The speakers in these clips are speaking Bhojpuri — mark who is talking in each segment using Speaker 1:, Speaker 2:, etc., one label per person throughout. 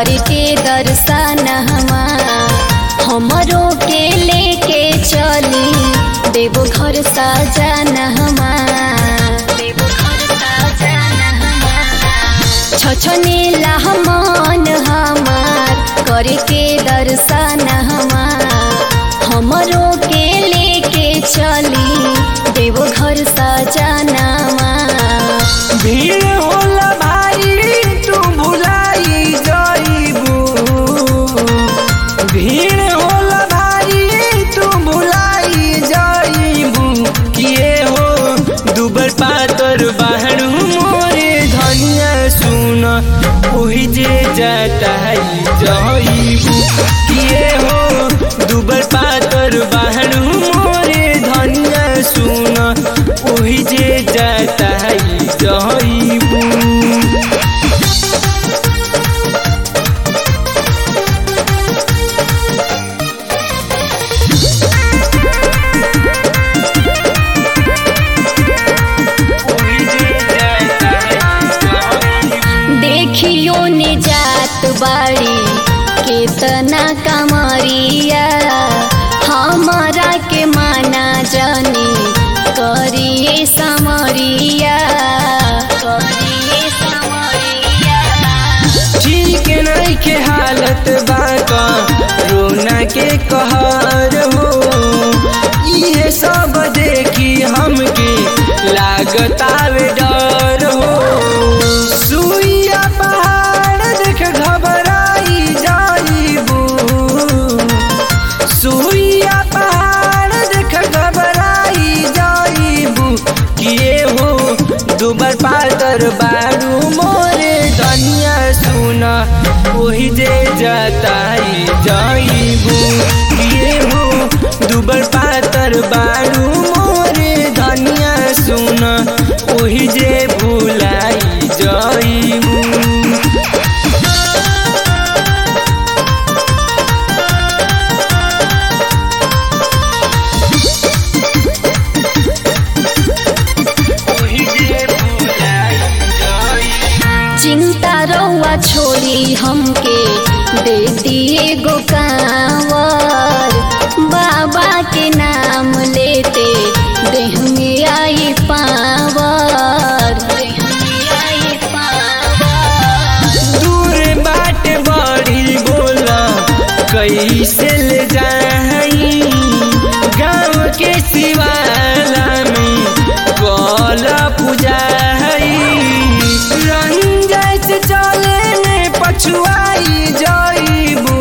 Speaker 1: करके दर्शन हमरो के लेके चली देवो घर सजन देवो घर सजन छछने मन हमार करके दर्शन हमरो के लेके चली देवो घर सजनमा
Speaker 2: भीड़ होला भाई तू भुलाई जाइबू भीड़ होला भाई तू भुलाई जाइबू किए हो दुबर पातर बाहर मोरे धनिया सुन ओही जे जटाई जाइबू किए हो दुबर पातर बाहर मोरे धनिया सुन ओही जे जटाई जाइबू
Speaker 1: देखियो ने जात बाड़ी केतना कमरिया हमारा के माना जाने करिए समरिया करिए समरिया
Speaker 2: ठीक नहीं के हालत बाका रोना के कहर हो ये सब देखी हमके लागतावे डर हो सुइया पहाड़ देख घबराई जाइबू सुइया पहाड़ देख घबराई जाइबू किए हो दुबर पातर बारू मोरे धनिया सुना ओही जे जताई जाइबू किए हो दुबर पातर बारू मोरे धनिया सुना ओही जे भुलाई जाइबू ओही जे भुलाई जाइबू
Speaker 1: चिंता रौआ छोड़ी हमके दे दिए गो कांवर बाबा के नाम लेते देह में आई पावर देह में आई पावर
Speaker 2: दूर बाट बड़ी बोला कैसे ले जाई गाँव के शिवाला में कला पुजाई रंजय से चले में पछुआई जाइबू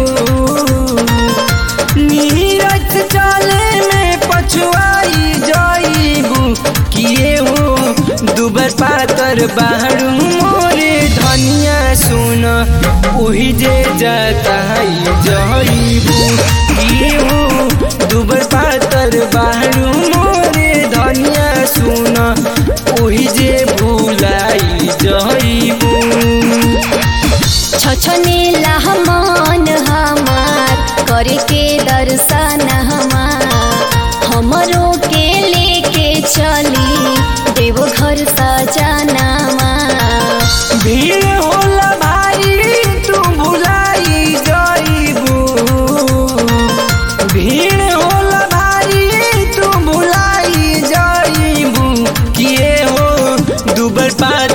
Speaker 2: नीरज से चले में पछुआई जाइबू किए हो दुबर पातर बाहर मोरे धनिया सुन ओही जे जताई जाइबू किए हो दुबर पातर बाहर मोरे धनिया सुन ओही जे भुलाई जाइबू
Speaker 1: छछने मन हमार करके दर्शन हमरो के लेके चली देवो घर सजनमा
Speaker 2: भीड़ होला भाई तू भुलाई जाइबू भीड़ होला भाई तू भुलाई जाइबू किए हो दुबर पात